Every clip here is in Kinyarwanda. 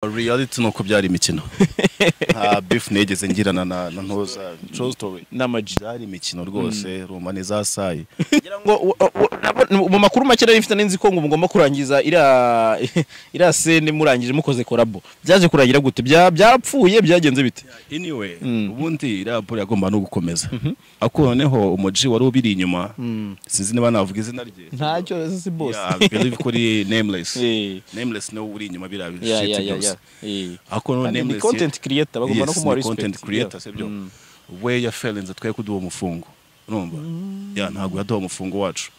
reality ni ukubyara imikino nta beef nigeze ngirana na na ntoza true story n'amagi byari imikino rwose ruma ni za sayi ngira ngo u- u- u- nabo- mu makuru make nari mfite ninzi ko ngo mugomba kurangiza iriya iriya sene murangije mukoze korabo byaje kurangira gute Bya- byarapfuye byagenze bite anyway ubundi iriya ball yagomba no gukomeza ariko noneho umuji wari ubiri inyuma sinzi niba navuga izina rye ntacyo si Yeah, I believe kuri nameless Eh. nameless niwe uri inyuma biriya Yeah, shit yeah, yeah, byose yeah. ariko noneho Kandi ni nameless content creator, bagomba no Yes, ni kumuha respect. content creator Yeah. sibyo we yafelenze twe kuduha umufungo urumva ya ntabwo yaduha umufungo wacu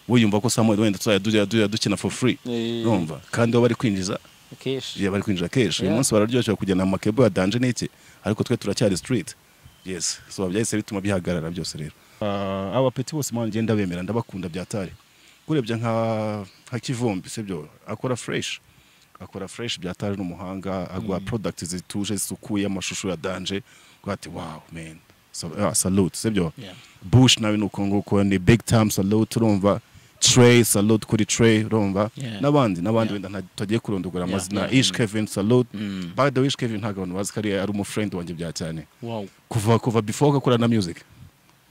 wiyumva ko Samuel wenda tuzajya dukina for free Eh. urumva kandi bo bari kwinjiza Keshi. yeah, bari kwinjira keshi uyu Yeah. munsi bararyoshye kugenda mu makebo ya danje n'iki ariko twe turacyari street yes so byahise bituma bihagarara byose rero uh, abapeti bose mpamvu ngenda bemera ndabakunda byatari urebye nka nka kivumbi sibyo akora fresh akora fresh byatari n'umuhanga agwa product zituje zisukuye amashusho ya danje ugira ati wow man so, uh, salute sibyo Yeah. bush nawe ni uko nguko ni big time salute urumva Trey salute kuri Trey urumva Yeah. n'abandi n'abandi Yeah. wenda nta- tutagiye kurondogora Yeah, amazina yeah, ish mm. kevin salute Mm. by the way ish kevin ntabwo abantu bazi ko ari ari umufriend wanjye bya cyane Wow. kuva kuva before akora na music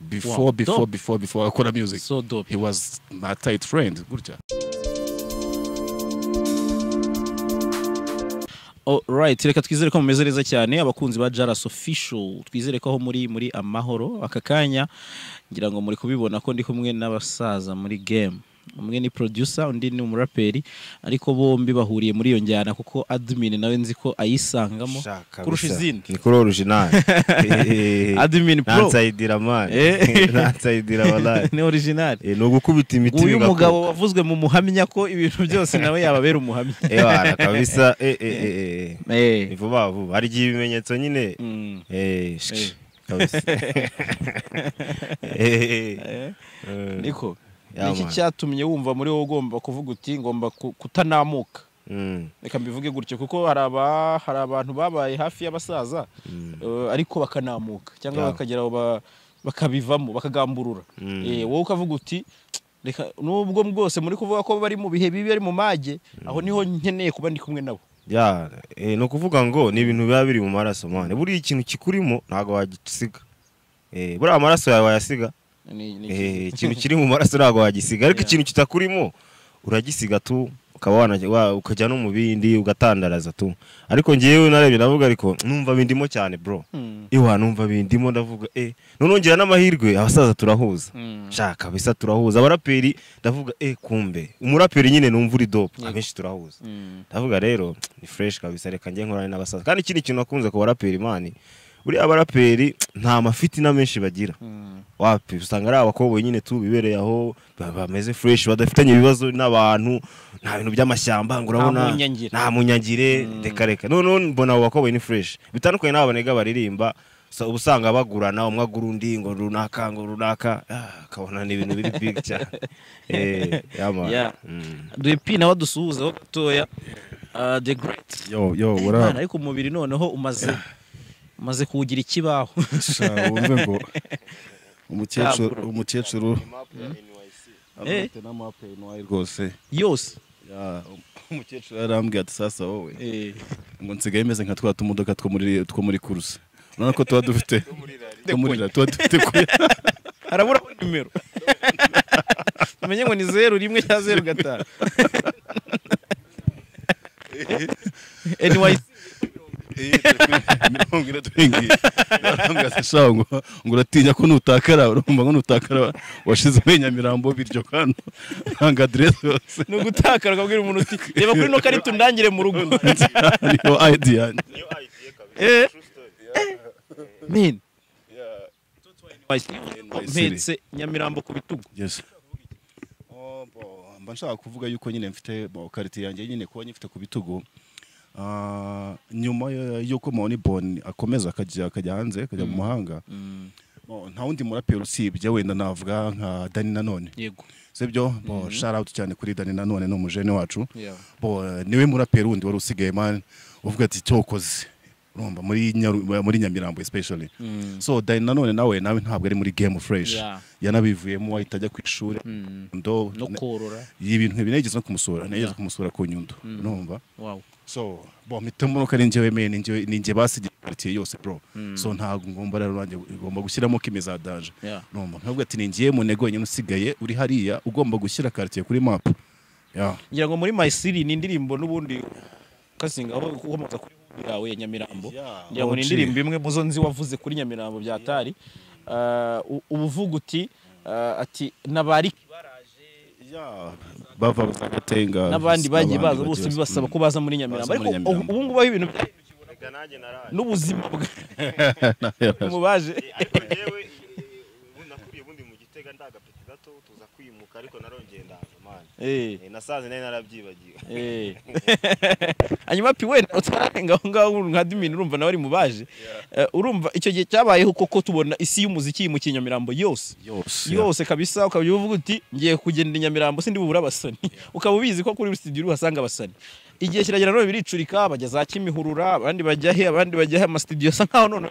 before Wow, before dope. before before akora music So dope. he was my tight friend gutya Alright, reka twizere ko mumeze neza cyane abakunzi ba Jaras Official. Twizere ko aho muri muri amahoro aka kanya ngira ngo muri kubibona ko ndi kumwe n'abasaza muri game. Umwe ni producer, undi ni umuraperi, ariko bombi bahuriye muri iyo njyana kuko admin nawe nzi ko ayisangamo Shaka kurusha bisa. izindi. ni kuri original Admin pro nansayidira mani Eh. nansayidira balani ni original. ni ugukubita imiti Uyu bigakuka. mugabo wavuzwe mu muhamya ko ibintu byose nawe yababera umuhamya. Eh, wana, kabisa eh, eh, eh, eh, eh. Eh. ni vuba vuba hari igihe ibimenyetso nyine Mm. eh, sh- Eh. kabisa Eh, eh, Eh. eh. niko Yeah, niki man. cyatumye wumva muri wowe ugomba kuvuga uti ngomba ku- kutanamuka Mm, reka mbivuge gutyo kuko hari aba- hari abantu babaye hafi y'abasaza eh, ariko bakanamuka cyangwa Yeah. bakagera aho ba- bakabivamo bakagamburura Mm. Eh, wowe ukavuga uti reka nubwo bwose muri kuvuga ko bari mu bihe bibi ari mu mage aho niho nkeneye kuba ndi kumwe nabo ya, eh, ni ukuvuga ngo ni ibintu biba biri mu maraso mani buriya ikintu kikurimo ntabwo wagisiga Eh, buriya amaraso yawe wayasiga Ni- ni- Eh, ikintu kiri mu maraso ntabwo wagisiga ariko Yeah. ikintu kitakurimo uragisiga tu ukaba wana- wa- ukajya no mu bindi ugatandaraza tu ariko ngewe narebye ndavuga ariko numva bindimo cyane bro Mm. iwa numva bindimo ndavuga eh noneho ngira n'amahirwe abasaza turahuza Mm. shaka kabisa turahuza abaraperi ndavuga eh kumbe umuraperi nyine numva uri dope Yego. abenshi turahuza Mm. ndavuga rero ni fresh kabisa reka njye nkorane n'abasaza kandi ikindi kintu nakunze ku baraperi mani buriya abaraperi nta mafitina menshi bagira Mm. wapi usanga ari abakobwa nyine tu bibereye aho ba- bameze fresh badafitanye ibibazo n'abantu nta bintu by'amashyamba ngo urabona Nta munyangire. nta munyangire reka reka noneho mbona abo bakobwa ni fresh bitandukanye n'abo banega baririmba so- uba usanga bagurana umwe agura undi ngo runaka ngo runaka ah, ukabona ni ibintu biri big cyane eh yama Yeah. mm. duhepi nawe adusuhuzeho gatoya Ah, the great yo yo Eh, what up? Imana, ariko umubiri noneho umaze umaze kuwugira ikibaho Sha, wumve ngo umukecuru umukecuru Eh. afite n'amap ya NY rwose yose Ya, umukecuru yarambwiye ati sasa wowe Eh, ngo nsigaye meze nka twa tumodoka two muri two muri kuruse urabona ko tuba dufite two muri rari tuba dufite kuya haraburaho nimero umenye ngo ni zeru rimwe cya zeru gatanu NYC mirongo ine turi ngiyi yarambwiye ati sha ngo ngo uratinya ko nutakara urumva ngo nutakara washizemo nyamirambo biryo hano nanga aderesi yose ni ugutakara ukabwira umuntu uti reba kuri ino karita undangire mu rugo niyo ayidi yanjye Eh. Men, NYC NYC. mpetse nyamirambo ku bitugu yes mba nshaka kuvuga yuko nyine mfite bo, karite yanjye nyine kuba nyifite ku bitugu ah, nyuma yo- yuko Mawoni Boni akomeza akajya akajya hanze akajya mu mahanga bo, nta wundi muraperi usibye wenda navuga nka Dani Nanone yego sibyo bo shout out cyane kuri Dani Nanone ni umujene wacu bo eh, niwe muraperi wundi wari usigaye man uvuga ati cyokoze urumva muri Nyaru- muri Nyamirambo especially so Dani Nanone nawe nawe ntabwo ari muri game fresh Yeah. yanabivuyemo ahita ajya ku ishuri ndo no korora ibintu binegeze no kumusura negeze Yeah. kumusura ku nyundo urumva wow so bo mpitamo ko ari njyewe meye ni njyewe ni njye basigiye quartier yose bro so ntabwo ngomba rero nanjye ugomba gushyiramo kime za danger Yeah. numva ntabwo ati ni njyewe munego wenyine usigaye uri hariya ugomba gushyira quartier kuri map yeah. ngira ngo muri my city ni indirimbo n'ubundi kasinga aho ukomoka kuri album yawe ya nyamirambo Yeah, ngira ngo ni OG. indirimbo imwe mu zo nzi wavuze kuri nyamirambo bya tari uba uvuga uti ah, ati n'abari Yeah. bava bazagatenga n'abandi bagiye bagiye baza bose baza. bibasaba ko baza muri nyamirambo Baza ariko muri Nyamirambo. ubu ngubu aho ibintu byahindukiye n'ubuzima bwa mu baje ariko njyewe nakuriye ubundi mu gitega ndagapeti gato tuza kwimuka ariko narongeye ndaza mani Eh, nasanze nari narabyibagiwe eh. hanyuma pi wenda utararenga aho ngaho nka dimini urumva nawe ari mu baje Eh, urumva icyo gihe cyabayeho koko tubona isi y'umuziki yimukiye nyamirambo yose yose yeah. yose kabisa ukaba uvuga uti ngiye kugenda i nyamirambo sindi bubura abasani ukaba ubizi ko kuri studio uhasanga abasani igihe kiragera none biricurika bajya za kimihurura abandi bajya he abandi bajya he amasitudiyo asa nkaho none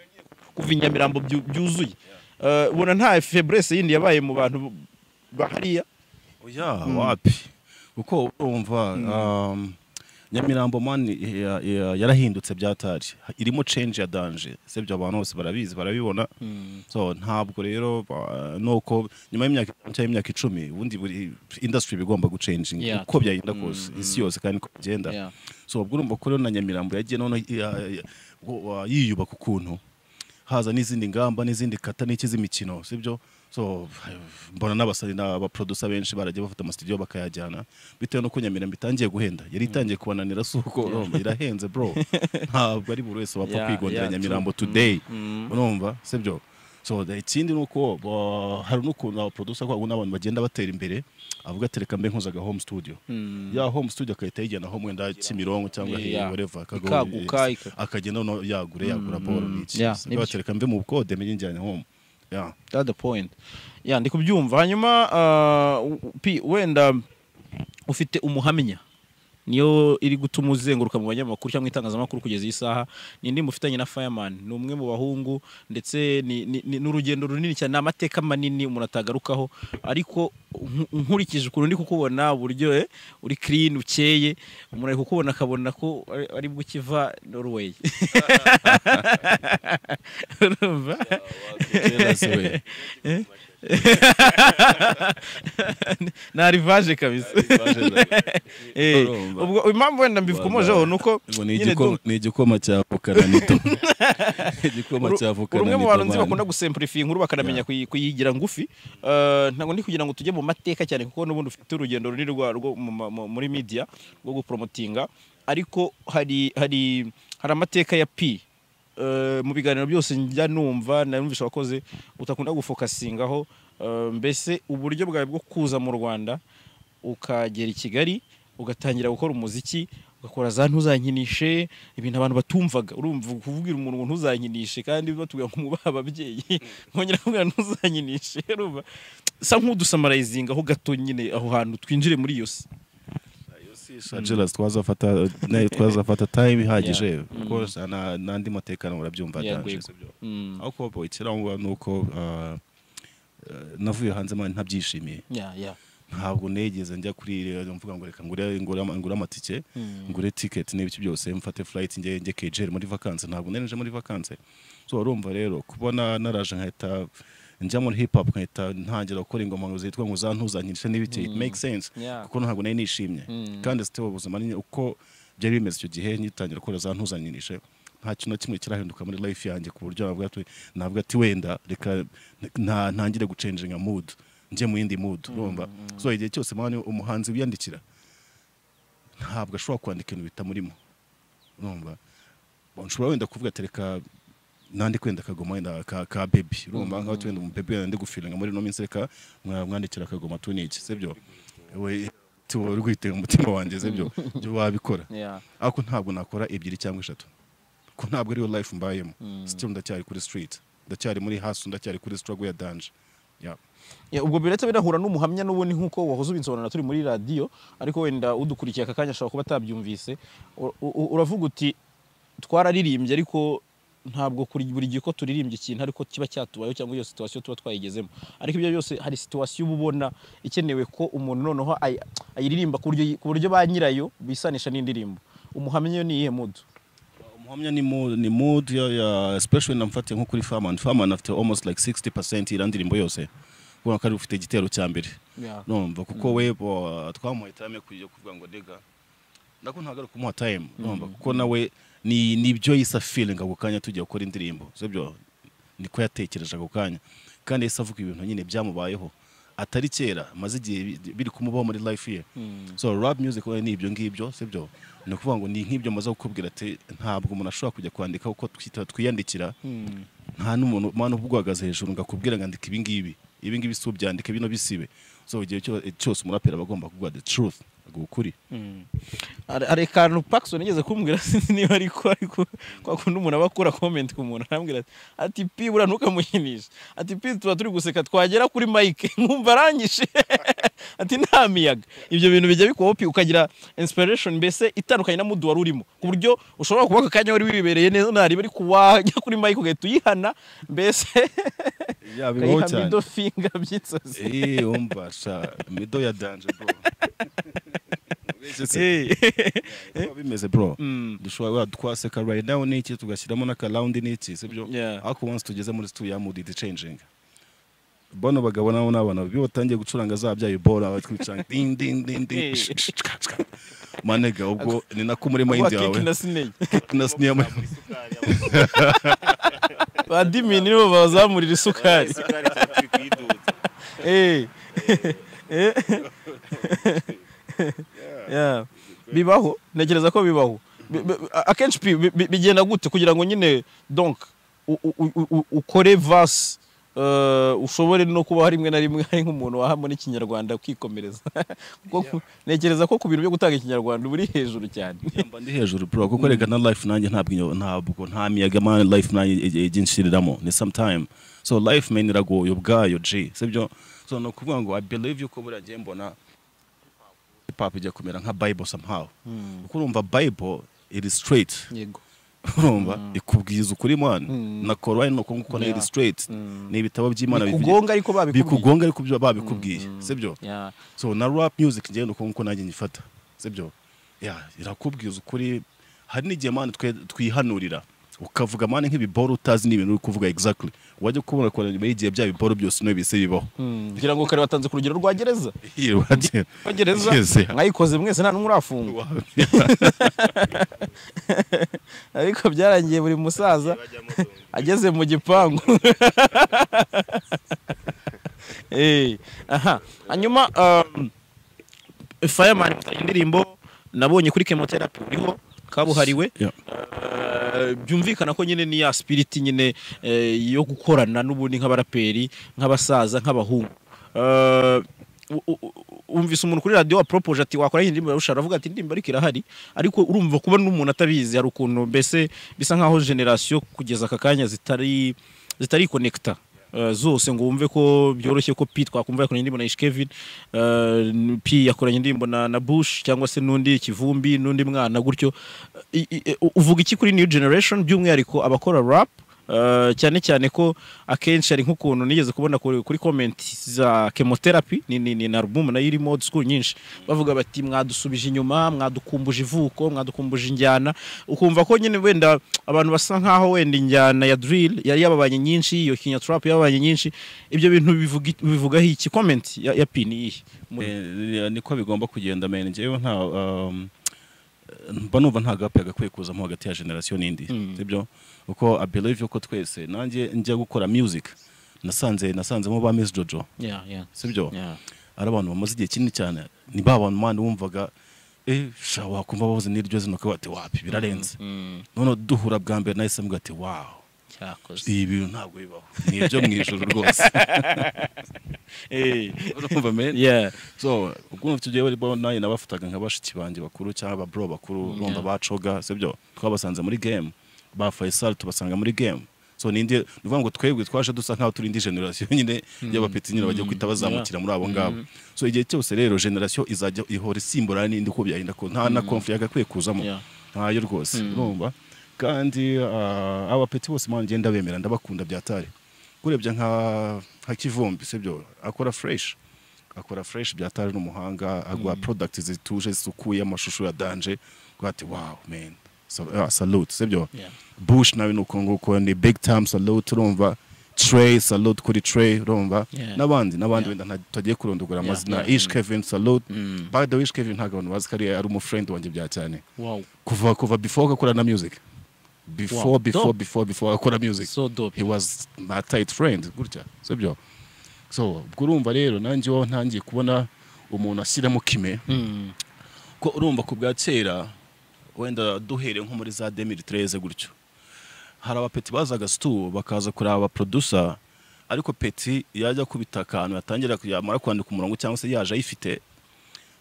kuva i nyamirambo byu- byuzuye Eh, ubona nta febrese yindi yabaye mu bantu bahariya Oya wapi kuko urumva um, nyamirambo man ya- ya- yarahindutse byatari irimo change ya danger sibyo abantu bose barabizi barabibona so ntabwo rero uh, nuko nyuma y'imyaka itanu cyangwa imyaka icumi ubundi buri industry iba igomba guchanginga Yeah. uko byagenda kose isi yose kandi uko bigenda Yeah. so ubwo urumva ko rero na nyamirambo yagiye noneho ya- ya- wa- yiyubaka ukuntu haza n'izindi ngamba n'izindi kata n'iki z'imikino sibyo so mbona n'abasari n'abaprodusa benshi barajya bafata amasitudiyo bakayajyana bitewe n'uko nyamirambo itangiye guhenda yari itangiye kubananira si uko urumva, irahenze bro ntabwo ari buri wese wapfa Yeah, kwigondera yeah, nyamirambo today urumva sibyo so the- ikindi ni uko bo- hari n'ukuntu abaprodusa kwabo n'abantu bagenda batera imbere avuga ati reka mbe nkuzaga home studio ya home studio akahita yijyanaho mwenda kimironko cyangwa he Yeah. whatever Ikaguka, akaguha ika- akagenda noneho yagure yagura boro n'iki yeah, Sibyo, nibyo. ati reka mve mu bukode mbe njyanye home yeah. that's the point ya ndi kubyumva hanyuma ah, u- pi- wenda ufite umuhamya niyo iri gutuma uzenguruka mu banyamakuru cyangwa itangazamakuru kugeza iyi saha ni indi mufitanye na fireman ni umwe mu bahungu ndetse ni- ni ni- ni urugendo runini cyane ni amateka manini umuntu atagarukaho ariko nku- nkurikije ukuntu ndi kukubona uburyo eh, uri clean ukeye umuntu ari kukubona akabona ko ari- ari bwo ukiva norway urumva na rivaje kabisa Eh, Urumva. ubwo impamvu wenda mbikomojeho ni uko Ngo ni nyine igikoma- ndumva- ni igikoma cya vukana nito igikoma uri- cya uri vukana umwe mu bantu nzi bakunda nito gusempurifiya inkuru bakanamenya kuyi- kuyigira ngufi Eh, ntabwo ndi kugira ngo tujye mu mateka cyane kuko n'ubundi ufite urugendo runini rwa- rwo mu ma- mu- muri media rwo gupromotinga ariko hari hari hari amateka ya pi Eh, mu biganiro byose njya numva nanumvisha abakoze utakunda gufokasingaho Eh, mbese uburyo bwawe bwo kuza mu rwanda ukagera i kigali ugatangira gukora umuziki ugakora za ntuzankinishe ibintu abantu batumvaga urumva kuvugira umuntu ngo ntuzankinishe kandi batubwira ngo mwubahe ababyeyi mwongera kuvuga ntuzankinishe urumva sa nk'udusamarayizinga aho gato nyine aho hantu twinjire muri iyo si Angelas twazafata nayo twazafata time ihagije kuko na- n'andi matekano urabyumva Yeah, Danje, rwego. sibyo? Mm. aho kuba ikirango ni uko ah, eh, navuye hanze mani ntabyishimiye Yeah, yeah. ntabwo negeze njya kuri rero mvuga ngo reka ngure ngure ama- ngure amatike ngure ticket n'ibiki byose mfate flight njye njye KJR muri vacances ntabwo nari nje muri vacances so urumva rero kubona naraje nkahita njya muri hip hop nkahita ntangira gukora ingoma ngo zitwa ngo zantuzanyirishe n'ibiki it makes sense Yeah. kuko ntabwo nari nishimye kandi site ubuzima ni uko byari bimeze icyo gihe ngitangira gukora zantuzanyirishe nta kintu na kimwe kirahinduka muri life yanjye ku buryo navuga ati navuga ati wenda reka nta- ntangire gucenjinga mood njye mu yindi mood urumva so igihe cyose mwana umuhanzi wiyandikira ntabwo ashobora kwandika ibintu bitamurimo urumva nshobora wenda kuvuga ati reka nandi kwenda akagoma wenda ka, ka baby urumva nkaho twenda mu baby wenda ndi gufilinga muri ino minsi reka mwa- mwandikira akagoma tu niki sibyo we tiwo uri guhitira umutima wanjye sibyo byo wabikora Yeah. ariko ntabwo nakora ebyiri cyangwa eshatu ko ntabwo ariyo life mbayemo still ndacyari kuri street ndacyari muri hustle ndacyari kuri struggle ya danger yeah. Ya, ubwo biretse birahura n'umuhamya n'ubundi nk'uko wahoze ubinsobanura turi muri radiyo ariko wenda udukurikiye aka kanya ashobora kuba atabyumvise U- u- uravuga uti twararirimbye ariko ntabwo kuri buri gihe ko turirimbye ikintu ariko kiba cyatubayeho cyangwa iyo situwasiyo tuba twayigezemo ariko ibyo byose hari situwasiyo uba ubona ikenewe ko umuntu noneho ay- ayiririmba ku buryo- ku buryo ba nyirayo bisanisha n'indirimbo umuhamya ni iyihe mudu umuhamya ni mood ni mood ya, ya especially namfatiye nko kuri Farman Farman afite almost like 60% ira ndirimbo yose kubona ko ari ufite igitero cya mbere numva kuko we bo, twamuhaye time kujya kuvuga ngo dega ndako ntagaruka kumuha time numva kuko nawe ni nibyo yisa feeling ako kanya tugiye gukora indirimbo sibyo niko yatekereje ako kanya kandi yahise avuga ibintu nyine byamubayeho atari kera maze igihe bi- biri kumubaho muri life ye so rap music we ni ibyo ngibyo sibyo ni ukuvuga ngo ni nk'ibyo maze kukubwira ati ntabwo umuntu ashobora kujya kwandika kuko twita- twiyandikira nta n'umuntu mpano uba uhagaze hejuru ngo akubwire ngo andika ibi ngibi ibi ngibi si ubyandike bino bisibe so igihe cyo- cyose umuraperi aba agomba kuvuga the truth ngo ukuri hari akantu Paxson yigeze kumbwira sinzi niba ariko ariko kwa kundi umuntu aba akura comment ku muntu arambwira ati ati pi buriya ntukamuhinishe ati pi tuba turi guseka twagera kuri mike mwumva arangije ati nta miyaga ibyo bintu bijya bikubaho pi ukagira inspiration mbese itandukanye na mudu wari urimo ku buryo ushobora kuba aka kanya wari wibereye neza ntareba ariko wajya kuri mike ugahita uyihana mbese yabibaho ukayihana middle finger by'inzozi Eh, umva sha mido ya danje bro Uretse- Kuba bimeze bro dushobora waba twaseka right now n'iki tugashyiramo n'akaraundi n'iki sibyo Yeah. ariko once tugeze muri studio ya mood it changing bano bagabo nabo ni abantu bibi batangiye gucuranga za byayo bora batwicanga ding ding ding ding sh- sh- sh- sh- manega ubwo ni nako muri mind kuba yawe keke na sinegi na sniya ba dimini nibo bazamurira isukari Eh. Eh. Yeah. bibaho ntekereza ko bibaho Bi- bi- akenshi pi- bi- bi- bigenda gute kugira ngo nyine donc u- u- u- u- ukore vasi ushobore no kuba rimwe na rimwe hari nk'umuntu wahamo n'ikinyarwanda kwikomereza Kuko ku- ntekereza ko ku bintu byo gutanga ikinyarwanda uba uri hejuru cyane yamba ndi hejuru bro kuko reka na life nanjye ntabwo inyo- ntabwo nta miyaga man life nanjye ig- ijya inshiriramo ni sometime so life man iragoye ubwayo g sibyo so ni ukuvuga ngo i believe yuko buriya ngiye mbona hip hop ijya kumera nka bible somehow kuko urumva bible it is straight yego urumva ikubwiza ukuri mwana na korowani ni uko nguko na Yeah. it is straight ni ibitabo by'imana bikugonga ariko babikubwiye bikugonga ariko byo babikubwiye sibyo Yeah. so na rap music ngende uko nkuko nanjye nyifata sibyo ya irakubwiza ukuri hari n'igihe mani twe twihanurira ukavuga mani nk'ibiboro utazi n'ibintu uri kuvuga exactly wajya kubona ko nyuma y'igihe bya biboro byose niyo bise bibaho Hmm. ngira ngo kare batanze ku rugero rwa gereza Yirwanye. rwa gereza Yes, yeah. mwayikoze mwese nta n'umwe urafungwa ariko byarangiye buri musaza ageze mu gipangu Eh, aha hanyuma um, fireman mfitanye indirimbo nabonye kuri chemotherapy uriho kabuhariwe Yeah. Eh, byumvikana ko nyine ni ya spiriti nyine eh, yo gukorana n'ubundi nk'abaraperi nk'abasaza nk'abahungu Eh, u- u- u- wumvise umuntu kuri radiyo wapropoje ati wakora iyi ndirimbo irarusha aravuga ati indirimbo ariko irahari ariko urumva kuba n'umuntu atabizi hari ukuntu mbese bisa nk'aho generasiyo kugeza aka kanya zitari zitari konekita zose ngo wumve ko byoroshye ko P twakumva yakoranye indirimbo na Ish Kevin eh, n- P yakoranye indirimbo na, na Bush cyangwa se n'undi Kivumbi n'undi mwana gutyo I- i- e, u- uvuga iki kuri new generation by'umwihariko abakora rap eh, cyane cyane ko akenshi hari nk'ukuntu nigeze kubona kuri kuri comment za chemotherapy ni, ni, ni na album nayo irimo old school nyinshi bavuga bati mwadusubije inyuma mwadukumbuje ivuko mwadukumbuje injyana ukumva ko nyine wenda abantu basa nkaho wenda injyana ya drill yari yababanye nyinshi iyo kinya trap yababanye nyinshi ibyo bintu bivuga bivugaho iki comment ya, ya P ni iyihe Muri- Eh, niko bigomba kugenda mene njyewe nta um, mba numva nta gapu yagakwiye kuzamo hagati ya generasiyo n'indi sibyo kuko i believe yuko twese nanjye njya gukora music nasanze nasanzemo ba Miss Jojo yeah yeah sibyo yeah ari abantu bamaze igihe kinini cyane ni ba bantu mani wumvaga eh sha wakumva bavuze n'iryo zino ukaba ati wapi birarenze none duhura bwa mbere nahise mbwa ati wow cyakoze ibi bintu ntabwo bibaho ni ibyo mu ijoro rwose eh urumva men yeah so ubwo ufite igihe bari nanjye nabafataga nka bashiki banjye bakuru cyangwa ababro bakuru urumva bacoga sibyo twabasanze muri game ba Faisal tubasanga muri game so ni ndi uvuga ngo twebwe twaje dusa nkaho turi indi generation nyine y'abapeti nyine bajya kwita bazamukira muri abo ngabo so igihe cyose rero generation izajya ihora isimbura n'indi uko byahinda ko nta na conflict yagakwiye kuzamo Yeah. ntayo rwose urumva kandi ah, abapeti bose manje ndabemera ndabakunda byatari kurebye nka nka kivumbi sibyo akora fresh akora fresh byataje n'umuhanga agwa products zituje zisukuye amashusho ya danje bati wow man so, ah, salute sibyo Yeah. bush nawe ni uko nguko ni big time salute urumva trey salute kuri trey urumva Yeah. n'abandi n'abandi Yeah. wenda nta- tutagiye kurondogora Yeah, amazina yeah, ish mm. kevin salute Mm. by the way ish kevin ntabwo abantu bazi ko ari ari umufriend wanjye bya cyane wow kuva kuva before agakora na music before Wow, before dope. before before agakora music so dope he was my tight friend gutya sibyo so ubwo urumva rero nanjye iwawe ntangiye kubona umuntu ashyiramo kime Mm. ko urumva ku bwa kera wenda duhere nko muri za demiri tereze gutyo hari abapeti bazaga situ bakaza kureba abaprodusa ariko peti yajya akubita akantu yatangira yamara kwandika umurongo cyangwa se yaje ayifite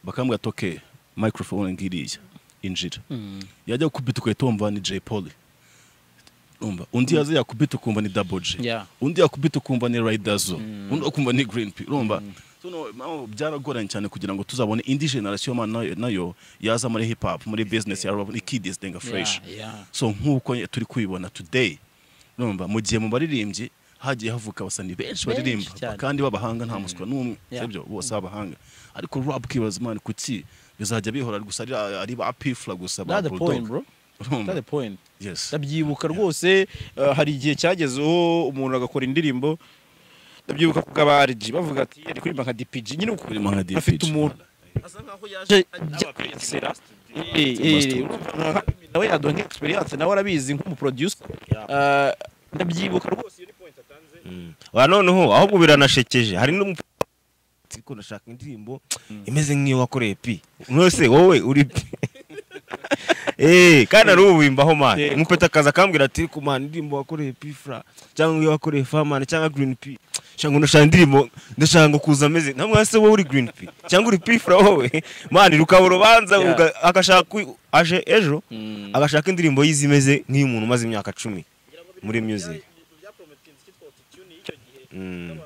bakamubwira ati oke microphone ngiriya injira Mm. yajya gukubita ugahita wumva ni Jay Polly umva undi yaza yakubita ukumva ni Double J Yeah. undi yakubita ukumva ni Raidazo undi ukumva ni Green P urumva So, no, impamvu byaragoranye cyane kugira ngo tuzabone indi generation man nayo, nayo yaza muri hip hop muri business ya rap ni kids denga fresh Yeah, yeah. so nk'uko turi kubibona today urumva mu gihe mu baririmbyi hagiye havuka abasani benshi Benshi baririmba cyane. kandi b'abahanga nta muswa n'umwe Yeah. sibyo bose b'abahanga ariko rap kibaza man kuki bizajya bihora gusa ari ari ba pifla gusa ba That's the Bulldog. point, bro. Urumva? That's the point. Yes. ndabyibuka rwose eh, hari igihe cyagezeho umuntu agakora indirimbo ndabyibuka ku bw'abariji bavuga ati ari kuririmba nka dpg nyine uko Kuririmba nka DPG. afite umuntu asa nkaho yaje ajya kwiyesera Eh, eh, urumva nawe yaduha nk'experience nawe arabizi nk'umuproducer Eh, ndabyibuka rwose iyo ni point atanze wa noneho ahubwo biranashekeje hari n'umu ariko ndashaka indirimbo imeze nk'iyo wakoreye pi mwese wowe uri pi Eh, kandi aruwimbaho mani Yego. umupeta akaza akambwira ati ku mani indirimbo wakoreye pi fra cyangwa iyo wakoreye fa mani cyangwa green pi cyangwa ndashaka indirimbo ndashaka ngo kuza ameze nta mwese wowe uri green pi cyangwa uri pi fra wowe mani rukaba urubanza Yeah. uga- agashaka ku- aje ejo Mm. agashaka indirimbo yize imeze nk'iy'umuntu umaze imyaka cumi muri music Mm.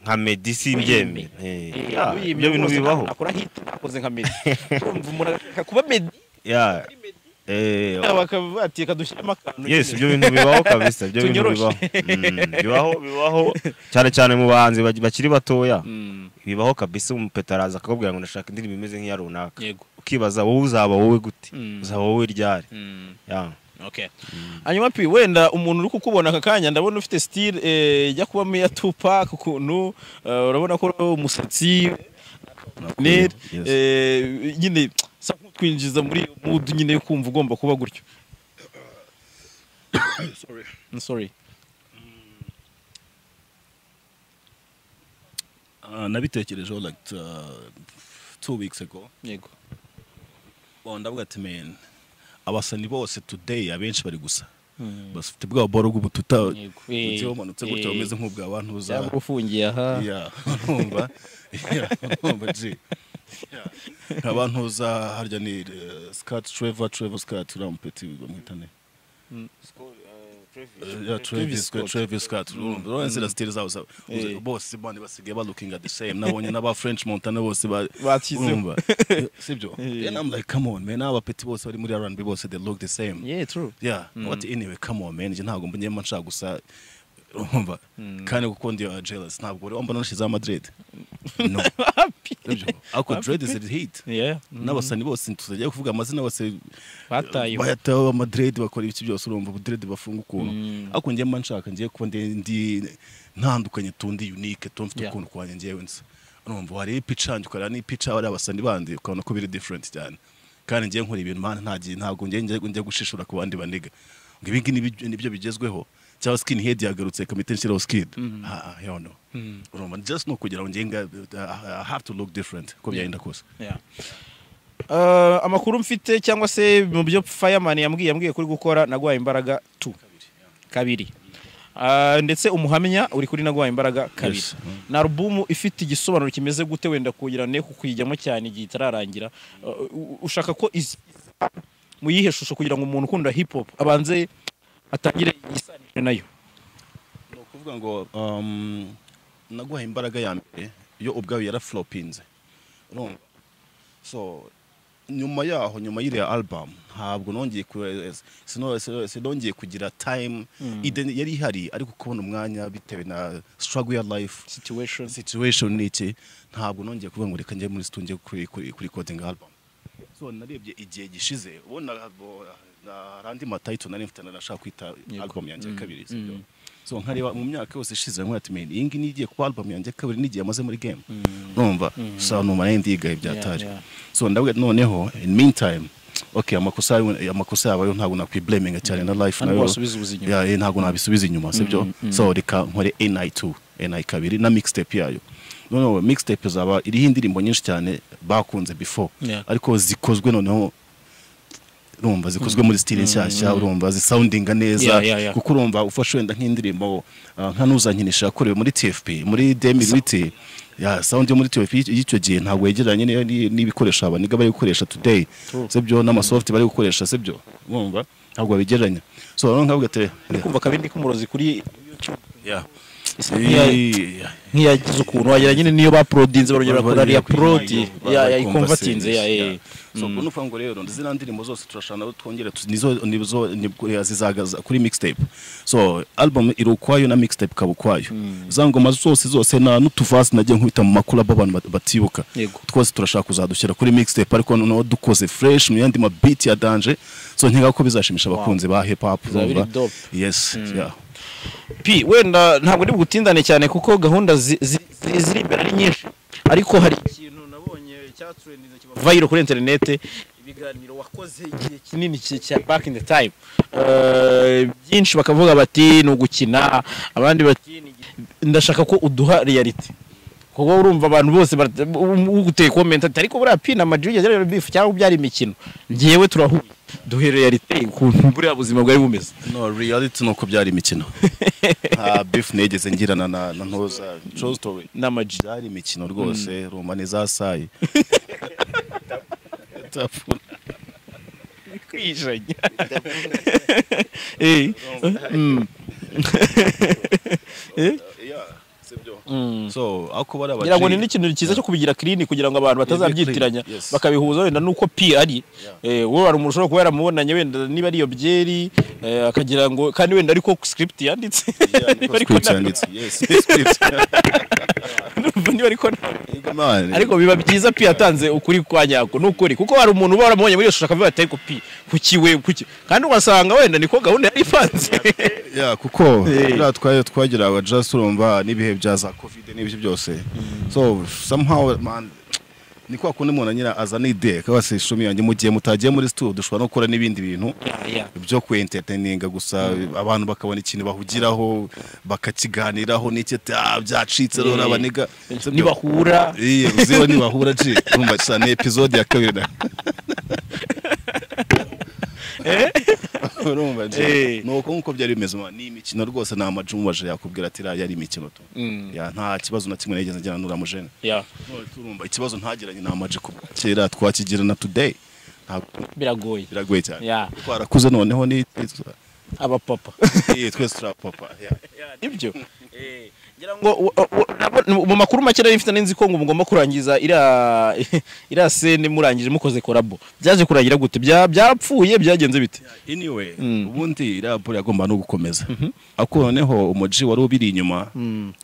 nka medi si ibyeme Yeah, ibyo bintu rwose bibaho akora hit akoze nka medi urumva umuntu agashaka kuba medi Yeah. Eh, bakaba bati kadushyiramo akantu yes nyine. ibyo bintu bibaho kabisa ibyo bintu Tunyoroshe. bibaho Mm, bibaho bibaho cyane cyane mu bahanzi bak- bakiri batoya Mm. bibaho kabisa umupeta araza akakubwira ngo ndashaka indirimbo imeze nk'iya runaka yego ukibaza wowe uzaba wowe gute Mm. uzaba wowe ryari Mm. Yeah. Okay. Hanyuma pi wenda umuntu uri kukubona aka kanya ndabona ufite style eh, ijya kuba Mia Tupac ukuntu eh, urabona ko uriho umusatsi Yes. nere eh, nyine sa nk'utwinjiza muri iyo mood nyine yo kumva ugomba kuba gutyo. I'm sorry. Ah, nabitekerejeho like uh, two weeks ago Yego. Bon, ndavuga ati men abasani bose today abenshi bari gusa bafite bwa boro bw'ubututa Yego. ugiye wamanutse gutya Eh. umeze nk'ubwa abantu uza Cyangwa ufungiye aha. Yeah, urumva Yeah, urumva ji Yeah. abantu uza harya ni eh, Scott Trevor Trevor Scott urampeti bamwitane yeah, Travis Scott, Travis Scott. Urumva urabona ziriya style zabo zabo. Eh. bose bandi basigaye ba looking at the same nabonye n'aba French Montana bose ba Bashyizeho. urumva sibyo Eh. then I'm like come on man aba peti bose bari muri R&B bose they look the same Yeah, true. yeah what anyway come on man njye ntabwo mbonyemo nshaka gusa urumva kandi kuko ndi uh, jealous ntabwo rero mbona nashizeho Madrid no sibyo ako dread is a hit Yeah. n'abasani bose ntituzajya kuvuga amazina bose Batayeho. bayatayeho amadred bakora ibiki byose urumva ubudiredi bafunga ukuntu Mm. ariko njye mba nshaka ngiye kuba ndi ndi ntandukanye tundi unique tuba mfite Yeah. ukuntu kwanjye ngewe nzi urumva wareba ipica yanjye ukareba n'ipica bariya basani bandi ukabona ko biri different cyane kandi ngiye nkora ibintu mana nta gihe ntabwo ngiye njya- njya gushishura ku bandi baniga ngo ibi ngibi nibyo- nibyo bigezweho cyangwa skin head yagarutse komite nshyiraho skin ah ah, hell no urumva just no kugira ngo ngiye nga- I have to look different uko byagenda kose Yeah. Uh, amakuru mfite cyangwa se mu byo fireman yambwiye yambwiye kuri gukora nagwaye imbaraga tu kabiri Uh, ndetse umuhamya uri kuri nagwaye imbaraga kabiri Yes. ni alubumu ifite igisobanuro kimeze gute wenda kugira ne kukuyijyamo cyane igihe itararangira Uh, u- ushaka ko iz- mu yihe shusho kugira ngo umuntu ukunda hip hop abanze atangire yisanire nayo ni ukuvuga ngo um, naguhaye imbaraga ya mbere yo ubwawe yaraflopinze urumva so nyuma yaho nyuma y'iriya album ntabwo nongeye ku- sino- sino- sinongeye kugira time Ide- yari ihari ariko kubona umwanya bitewe na struggle ya life situation situation ni iki ntabwo nongeye kuvuga ngo reka njye muri studio kuri kuri kuri recording album so so narebye igihe gishize ubundi hari andi matayito nari mfite narashaka kwita Yego. album yanjye ya kabiri mm. sibyo? so nkareba mu myaka yose ishize nkora ati meni iyi ngiyi niyo igiye kuba album yanjye ya kabiri n'igihe yamaze muri game numva sa numva nayo ndigaye byatari yeah. so ndabwira noneho in meantime okay amakosa yawe- amakosa yabayo ntabwo nakwibleminga cyane na life Ntabwo nayo wasubiza ubuzima inyuma. Yeah, eh, ntabwo nabisubiza inyuma sibyo so reka nkore ni2 ni kabiri na mixtape yayo noneho mixtape zaba iriho indirimbo nyinshi cyane bakunze before Yeah. ariko zikozwe noneho urumva zikozwe muri stile nshyashya urumva zisoundinga neza Yeah, yeah, yeah. kuko urumva ufashe wenda nk'indirimbo ah, nka nuzankinisha yakorewe muri tfp muri demiliti ya sound yo muri tfp y'icyo gihe ntabwo yegeranye n'iyo- n'iyo- n'ibikoresho abaniga bari gukoresha today sibyo n'amasoft bari gukoresha sibyo urumva ntabwo babigeranya so noneho nkavuga ati kumva akabindi k'umurozi kuri yeah. isa nk'iyagize ukuntu wagira nyine niyo baporodinze barongera bakora riya porodi ikomvatinze ya eh. so ubwo ni ukuvuga ngo rero zino ndirimbo zose turashana twongere tu- nizo nizo nibwo ya zizagaza kuri mixtape so album iri ukwayo na mixtape ikaba ukwayo za ngoma zose zose na n'utuvasi nagiye nkubita mu makurabo abantu bat- batibuka Yego. twose turashaka kuzadushyira kuri mixtape ariko noneho dukoze fresh mu yandi mabiti ya danje so nkeka ko bizashimisha abakunzi ba hip hop Bizaba biri urumva? dope. yes yeah. pi wenda ntabwo ari bugutindane cyane kuko gahunda zi- zi- zi- ziri imbere ari nyinshi ariko hari ikintu nabonye cyaturendinze kiba vayiro kuri interinete ibiganiro wakoze igihe kinini ki- cya back in the time Eh, byinshi bakavuga bati ni ugukina abandi bati ni iki." ndashaka ko uduha reality kuko urumva abantu bose bara- u- u- uguteye komenti ati ariko buriya pi na madrid yagerageje bifu cyangwa byari imikino ngewe turahuye duhe reality ukuntu buriya buzima bwari bumeze no reality ni uko byari imikino nta beef nigeze ngirana na na ntoza true story n'ama G. byari imikino rwose rumba ni za sayi Tapfuna. kwijanya Eh, mm. Yeah, sibyo. so ako bari ngira ngo ni abaji n'ikintu cyiza cyo kubigira clean kugira ngo abantu batazabyitiranya clean, yes. bakabihuza wenda nuko pi ari Eh, wowe hari umuntu ushobora kuba yaramubonanye wenda niba ari iyo byeri eh, akagira ngo kandi wenda ariko script yanditse niba ariko script nta- yanditse yes script niba ariko nta- man ariko biba byiza pi yatanze ukuri kwa nyako n'ukuri kuko hari umuntu uba waramubonye muri iyo shusho akavuga ati ariko pi kuki we kuki kandi ugasanga wenda niko gahunda yari ipanze yeah, kuko biriya twari twageraga just urumva n'ibihe bya za covid n'ibyo byose so somehow man ni kwa kundi umuntu anyira azana idee akaba se shumi yanjye mu gihe mutagiye muri studio dushobora no gukora n'ibindi bintu byo kwentertaininga gusa abantu bakabona ikintu bahugiraho bakakiganiraho n'icyo ati, "Ah, byacitse rero Yeah. abaniga nibahura Iye, uziba nibahura ji urumva gusa ni episode ya kabiri na urumva Eh. ji ni uko nk'uko byari bimeze ma- ni imikino rwose nta majumbaje yakubwira ati iriya yari imikino tu Ya, nta kibazo na kimwe nigeze ngira n'uriya mujene Yeah. None turumva ikibazo ntagiranye ni amaji kuba kera twakigira na today ntabwo biragoye biragoye cyane Yeah. twarakuze noneho ni abapapa Iye, twese turapapa yeah. ibyo ngira ngo u- u- u- nabo- mu makuru make nari mfite nari nzi ko ngo mugomba kurangiza iriya iriya sene murangije mukoze korabo byaje kurangira gute Bya- byapfuye byagenze bite anyway ubundi iriya bure yagomba no gukomeza ariko noneho umuji wari ubiri inyuma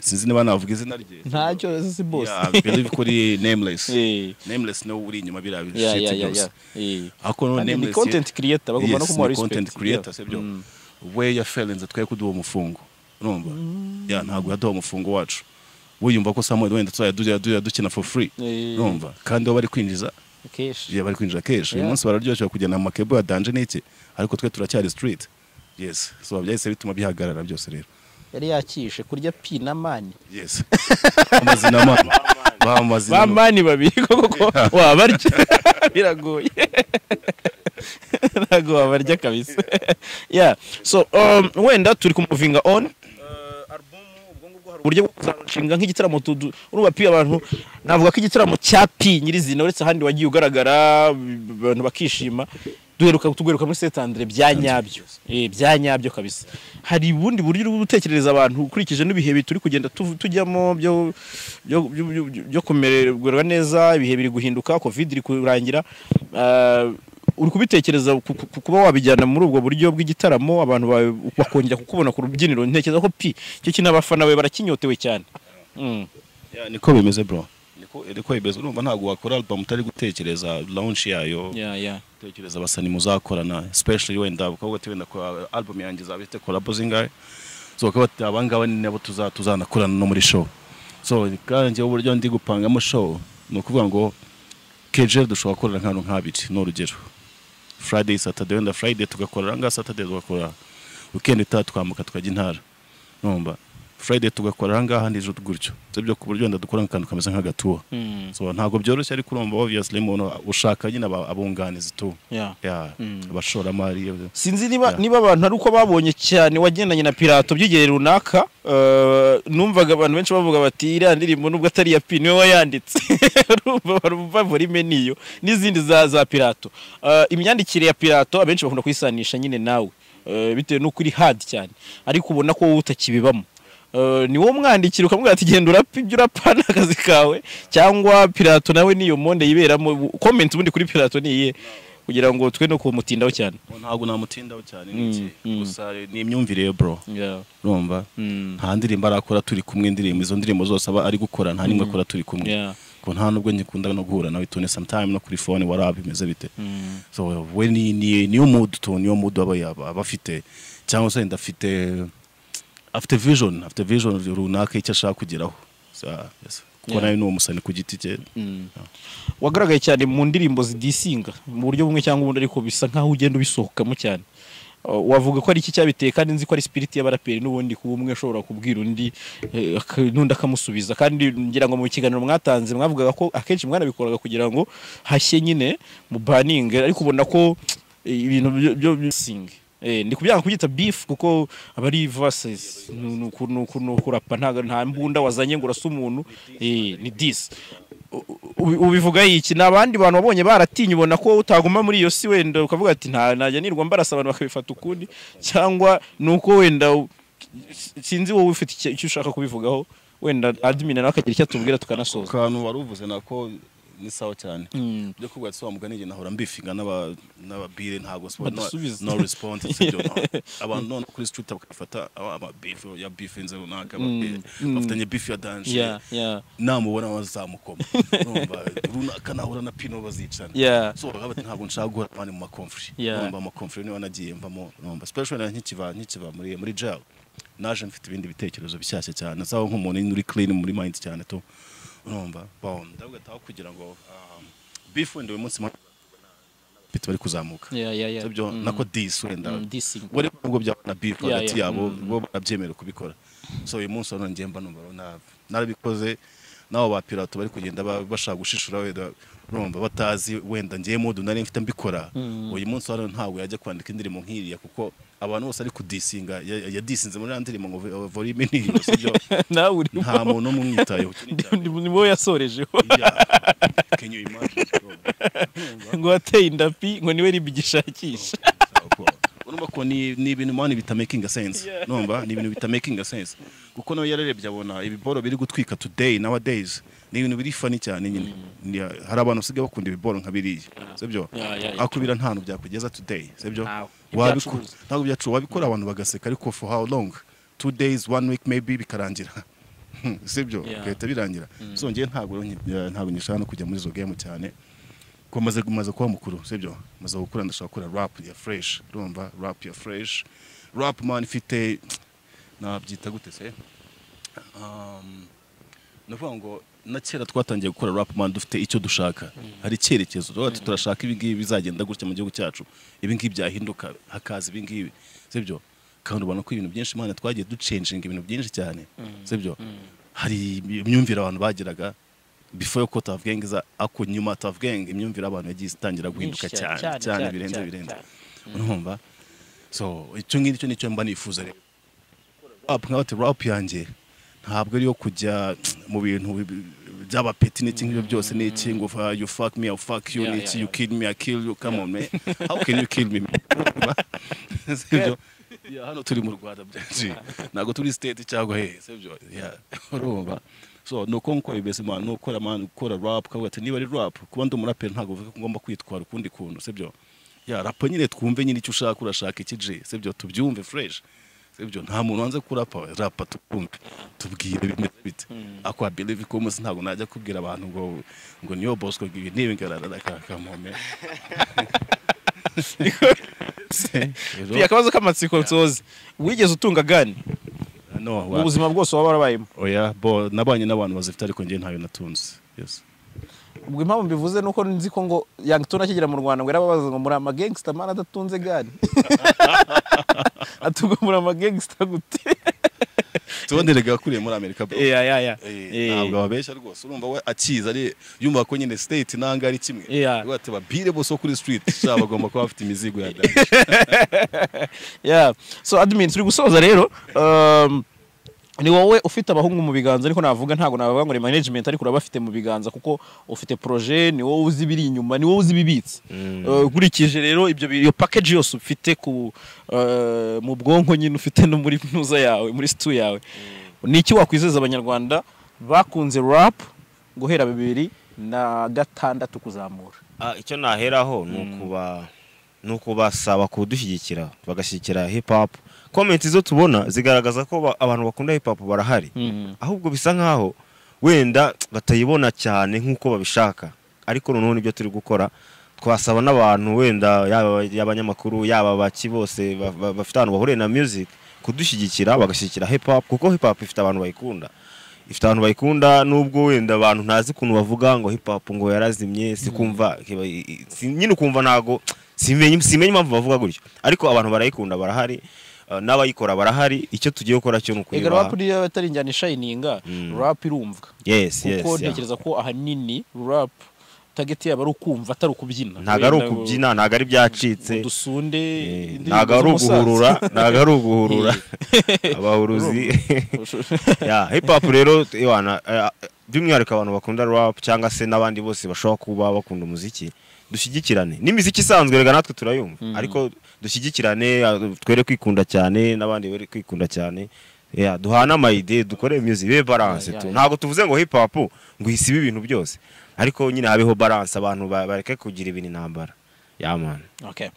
sinzi niba navuga izina rye ntacyo si Yeah, I believe kuri nameless Eh. nameless niwe uri inyuma biriya Yeah, shit yeah, yeah, byose yeah. Eh. ariko noneho Kandi ni nameless content creator, bagomba no Yes, kumuha ni respect. content creator Yeah. sibyo we yafelenze twe kuduha umufungo urumva Yeah, ntabwo yaduha umufungo wacu wiyumva ko samuel wenda tuzajya dujya- dujya dukina for free Eh. urumva kandi baba bari kwinjiza Keshi. Yeah, bari kwinjira kenshi uyu Yeah. munsi bararyoshye kugenda mu makebo ya danje n'iki ariko twe turacyari street yes so byahise bituma bihagarara byose rero yari yakishe kurya pi na mani yes amazina mama bamazina mama bamani babiri koko wabarya biragoye ntabwo wabarya kabisa yeah so um, wenda turi kumuvinga on Uh, album, ubwo ngubwo hari uburyo bwo kuzarushinga nk'igitaramo tudu urumva pi abantu navuga ko igitaramo cya pi nyirizina uretse ahandi wagiye ugaragara abantu bakishima duheruka tugaruka muri Saint Andre bya nyabyo eh bya nyabyo kabisa hari ubundi buryo uri gutekereza abantu ukurikije n'ibihe bi- turi kugenda tuv- tujyamo byo byo byo- byo- byo kumererwa neza ibihe biri guhinduka covid iri kurangira Ah, uri kubitekereza ku- ku- ku- kuba wabijyana muri ubwo buryo bw'igitaramo abantu bawe bakongera kukubona ku rubyiniro ntekereza ko pi icyo kintu abafana bawe barakinyotewe cyane Mm. niko bimeze bro niko niko ibibazo urumva ntabwo wakora album utari gutekereza launch yayo ya ya gutekereza abasani muzakorana especially wenda ukavuga ati wenda ko album yanjye izaba ifite collabo zingahe so bakaba bati aba ngaba ni nabo tuza- tuzanakorana no muri show so kandi njyewe uburyo ndi gupangamo show ni ukuvuga ngo kejeri dushobora gukorera nk'ahantu nk'abiri ni urugero friday saturday wenda friday tugakorera ngaha saturday tugakora weekend itaha twambuka tukajya intara numva friday tugakora ngaha nijoro gutyo ibyo ku buryo wenda dukora akantu kameze nk'agatuwa Mm. so ntabwo byoroshye ariko urumva obviously umuntu ushaka nyine aba- abunganizi tu ya ya Mm. abashoramari eh, sinzi niba Ya. niba abantu ari uko babonye cyane wagendanye na pirato by'igihe runaka eh, numvaga abantu benshi bavuga bati iriya ndirimbo nubwo atari iya pini niwe wayanditse urumva bavura ime niyo n'izindi za za pirato Eh, imyandikire ya pirato abenshi bakunda kuyisanisha nyine nawe eh, bitewe n'uko uri hadi cyane ariko ubona ko wowe utakibibamo Eh, ni wowe umwandikira ukamubwira ati genda urapa ibyo urapa ni akazi kawe cyangwa pirato nawe niyo monde yiberamo komenti ubundi kuri pirato ni iyihe kugira ngo twe no kumutindaho cyane ntabwo namutindaho cyane Mm, n'iki mm. gusa ni imyumvire ye bro Yeah. urumva Mm. nta ndirimbo arakora turi kumwe indirimbo izo ndirimbo zose aba ari gukora nta n'imwe akora turi kumwe Yeah. ko nta nubwo nkikunda no guhura nawe tone sometime no kuri phone warabi bimeze bite Mm. so we ni ni niyo mood to niyo mood aba yaba aba afite cyangwa se ndafite afite vision afite vision runaka icyo ashaka kugeraho So, yes. kuko Yeah. nawe ni umusani ku giti cye Mm. wagaragaye cyane mu ndirimbo zidisinga mu buryo bumwe cyangwa ubundi ariko bisa nkaho ugenda ubisohokamo cyane Uh, wavuga ko ari iki cyabiteye kandi nzi ko ari spirit y'abaraperi n'ubundi kuba umwe ashobora kubwira undi eh, aka- n'undi akamusubiza kandi ngira ngo mu kiganiro mwatanze mwavugaga ko akenshi mwanabikoraga kugira ngo hashye nyine mu baninge ariko ubona ko eh, ibintu byo- byo bisinga Eh, ndi kubyanga kubyita beef kuko aba ari verses Ni- ni uku- ni uku- ni ukurapa nta nta mbunda wazanye ngo urase umuntu eh, ni dis ubivuga iki ni abandi bantu wabonye baratinya ubona ko utaguma muri iyo si wenda ukavuga ati nta najya nirwa mbarasa abantu bakabifata ukundi cyangwa ni uko wenda u- sinzi wowe ufite icyo- icyo ushaka kubivugaho wenda admin nawe akagira icyo atubwira tukanasoza akantu wari uvuze nako ni sawa cyane Mm. byo kuvuga ati wa mugani njye nahora mbifinga n'aba n'ababire ntabwo siporo Badasubiza. no response sibyo no. abantu none kuri street bakafata aba aba beef ya beef inze runaka Mm, mm. bafatanye beef ya danje yeah yeah namubona bazamukoma urumva runaka nahura na pino bazicana yeah so bakaba bati ntabwo nshaka guhora abandi mu makomfuri Yeah. urumva amakomfuri niba nagiye mvamo urumva especially na nkikiva nkikiva muri muri jail naje mfite ibindi bitekerezo bishyashya cyane sawa nk'umuntu uri clean muri mind cyane to urumva bon ndavuga taho kugira ngo um, beef wenda uyu munsi mfite bari kuzamuka yeah yeah yeah byo Mm. nako dis wenda Mm, dissing. wari ubwo byaba na beef Yeah, hagati yeah. yabo Mm. bo barabyemera kubikora so uyu munsi urabona njye mba numva na- narabikoze n'abo ba pirato bari kugenda ba- bashaka gushishura wenda urumva batazi wenda ngiye mudu nari mfite mbikora uyu munsi urabona ntabwo yajya kwandika indirimbo nk'iriya kuko abantu bose ari kudisinga ya- yadisinze muri ya ndirimbo ngo vo- volume ni iyo sibyo nawe urimo nta muntu n'umwe umwitayeho Ikindi cyane, ni ni wowe yasorejeho yeah. Can you imagine, bro? ngo wateye indapi ngo niwe ribi gishakisha urumva ko ni ni ibintu mani bitamakinga sense Yeah. numva ni ibintu bitamakinga sense kuko nawe yararebye abona ibiboro biri gutwika today nowadays ni ibintu biri funny cyane nyine Ni- hari abantu basigaye bakunda ibiboro nka biriya sibyo Yeah, yeah, yeah. akubira nta hantu byakugeza today sibyo Ntawe. wabikora Ibyacuruza. ntabwo byacuru wabikora abantu bagaseka ariko for how long two days one week maybe bikarangira sibyo Yeah. bigahita birangira so njyewe ntabwo nki- ntabwo nishaka no kujya muri izo game cyane ko maze maze kuba mukuru sibyo maze gukura ndashaka gukora rap ya fresh urumva rap ya fresh rap man ifite nabyita gute se Um, navuga ngo na kera twatangiye gukora rap man dufite icyo dushaka hari icyerekezo turavuga ati turashaka ibi ngibi bizagenda gutya mu gihugu cyacu ibi ngibi byahinduka hakaza ibi ngibi sibyo kandi ubona ko ibintu byinshi imana twagiye ducenjinga ibintu byinshi cyane sibyo hari imyumvire abantu bagiraga before ko Tuff Gang iza ako nyuma Tuff Gang imyumvire abantu yagiye itangira guhinduka Myinshi cyane, cyane cyane, cyane cyane, birenze cyane, birenze cyane. urumva so icyo ngicyo nicyo mba nifuza rero rap nkaba ati rap yanjye ntabwo ariyo kujya mu bintu bi- by'abapeti n'iki ngibyo byose n'iki ngo fa- you fuck me I fuck you Yeah, n'iki yeah, you yeah. kill me I kill you come on man how can you kill me man? sibyo Yeah, hano turi mu Rwanda byinshi ntabwo turi state cyangwa he sibyo Yeah, urumva so nuko nkuko bimeze man nukora man ukora rap ukavuga ati niba ari rap kuba ndi umuraperi ntabwo bivuga ko ngomba kwitwara ukundi kuntu sibyo ya rapa nyine twumve nyine icyo ushaka urashaka iki G sibyo tubyumve fresh ibyo nta muntu wanze kurapa we, rapa tukumve tubwire bimeze bite ako I believe ko umunsi ntabwo najya kubwira abantu ngo ngo niyo bosco ibi nibi ngarara kakamome Fia, akabazo k'amatsiko nsoze wigeze utunga gani no mu buzima bwose waba warabayemo oya bo nabanye n'abantu bazifite ariko njye ntayo natunze yes ubwo impamvu mbivuze ni uko nzi ko ngo Young Tony akigera mu rwanda ngo yarababaza ngo muri amagangsta mani adatunze gani atunga muri amagangsta gute tubonerega wakuriye muri amerika bro ya ya ya Eh, ntabwo ababeshya rwose urumva we akiza ari yumva ko nyine state nanga ari kimwe Yeah. rwose babire bose wo kuri street sha bagomba kuba bafite imizigo ya Yeah. so admin turi gusoza rero um, ni wowe ufite abahungu mu biganza ariko navuga ntabwo navuga ngo ni management ariko urabafite mu biganza kuko ufite projet ni wowe uzi ibiri inyuma ni wowe uzi ibibitse Uh, ukurikije rero ibyo bi- iyo package yose ufite ku uh, mu bwonko nyine ufite no muri ntuza yawe muri situ yawe ni iki wakwizeza abanyarwanda bakunze rap guhera bibiri na gatandatu kuzamura Ah, icyo naheraho ni ukuba ni ukubasaba kudushyigikira bagashyigikira hip hop komenti zo tubona zigaragaza ko ba- abantu bakunda hip hop barahari ahubwo bisa nkaho wenda batayibona cyane nk'uko babishaka ariko noneho nibyo turi gukora twasaba n'abantu wenda yaba y'abanyamakuru yaba baki bose ba- ba- bafite ahantu bahuriye na music kudushyigikira bagashyigikira hip hop kuko hip hop ifite abantu bayikunda ifite abantu bayikunda nubwo wenda abantu ntazi ukuntu bavuga ngo hip hop ngo yarazimye sikumva kiba- i- i- si- nyine ukumva ntago simenye simenye impamvu bavuga gutyo ariko abantu barayikunda barahari uh, n'abayikora barahari icyo tugiye gukora cyo ni ega rap ukuyibaha niyo atari injyana ishayininga Mm. rap irumvwa yes yes kuko yeah. ntekereza ko ahanini rap target yabo ari ukumva atari ukubyina ntago ari ukubyina ntago ari byacitse dusunde eh, ntago ari uguhurura ntago ari uguhurura abahuruzi Ya, hip hop rero iwana eh, by'umwihariko abantu bakunda rap cyangwa se n'abandi bose bashobora kuba bakunda umuziki dushyigikirane n'imiziki isanzwe rega natwe turayumva ariko dushyigikirane ah, twere kwikunda cyane n'abandi bari kwikunda cyane Yeah, duhane amayide dukore music ibe balance Yeah, tu yeah. ntabwo tuvuze ngo hip hop ngo isibe ibintu byose ariko nyine habeho balance abantu ba- bareke kugira ibintu intambara ya man okay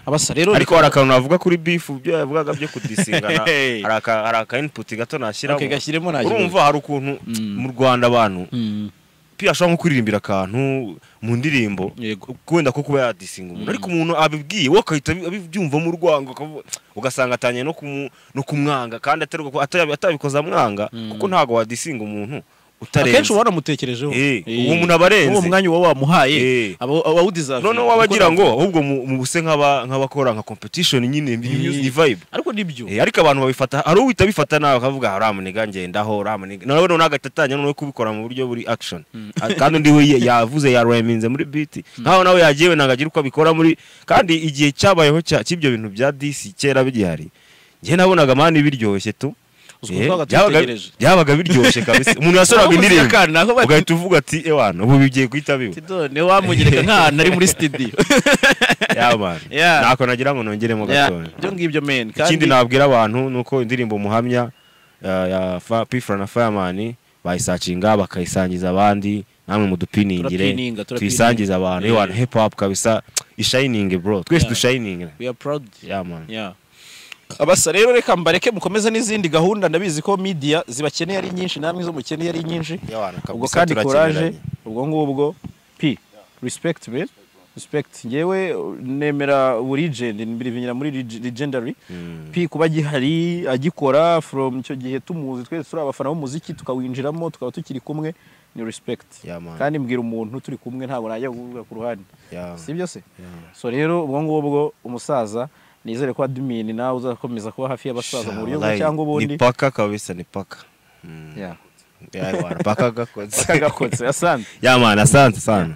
abasa rero ariko hari akantu navuga kuri bifu byo yavugaga byo kudisingana Hey. hari aka hari aka input gato nashyiramo Okay, gashyiremo nashyiramo. urumva hari ukuntu mu Rwanda abantu Mm, pia ashobora nko kuririmbira akantu mu ndirimbo yego wenda ko kuba yadisinga umuntu ariko umuntu abibwiye wowe ukahita abi- abibyumvamo urwango akavu- ugasanga atangiye no kumu- no kumwanga kandi ataruka ko- atabi- atabikoze amwanga kuko ntabwo wadisinga umuntu akenshi utarenze uba wanamutekerejeho Eh, Eh, uwo muntu aba arenze. uwo mwanya uba wamuhaye Eh. aba- aba awudeserve. noneho Kuko waba agira ntabwo- ngo ahubwo mu- mu buse nk'aba- nk'abakora nka competition nyine ni vibe ariko nibyo Eh, ariko abantu babifata hari uhita bifata nawe akavuga ramuniga ngendaho ramuniga nawe noneho agatatanya noneho kubikora mu buryo buri action Ah, kandi undi we ye- yavuze yareminze muri beat nkaho nawe yagiye we ntabwo agira uko abikora muri kandi igihe cyabayeho cya- cy'ibyo bintu bya disi kera bigihari njye nabonaga mani biryoshye tu Uziko Eh, twabaga byabaga- tubitegereje. byabaga biryoshye kabisa umuntu yasoraga Aho muzika indirimbo kandi, aho bati- ugahita uvuga ati ewana ubu bigiye guhita biba Tidone wamugereka nk'ahantu ari muri studio yabana Yeah. ntako nagira ngo nongeremo gatoya ibyo ngibyo men ikindi kandi nabwira abantu ni uko indirimbo muhamya uh, ya Fa- pfra na fireman bayisacinga bakayisangiza abandi namwe mudupiningire Turapininga, turapininga. tuyisangize abantu Yeah. yeah. hip hop kabisa ishininge bro twese Yeah. dushininge we are proud yeah, man. Yeah. abasa rero reka mbareke mukomeze n'izindi gahunda ndabizi ko media zibakeneye ari nyinshi namwe zo mukeneye ari nyinshi Yawana, kabisa, ubwo kandi courage turakeneranye. ubwo ngubwo p respect man respect ngewe uh, nemera ubu legend mbirivinyira muri leg- legendary p kuba gihari agikora from icyo gihe tumuzi twese turi abafana b'umuziki tukawinjiramo tukaba tukiri kumwe ni respect Yeah, man. kandi mbwira umuntu turi kumwe ntabwo najya kuvuga ku ruhande Yeah. si byo se so rero ubwo ngubwo umusaza nizere ko admin nawe uzakomeza kuba hafi y'abasaza mu buryo bumwe Wallahi, cyangwa ubundi ni paka kabisa ni paka Yeah. Yeah, yawana, paka gakoze akagakotse asanzwe yamana asanze sana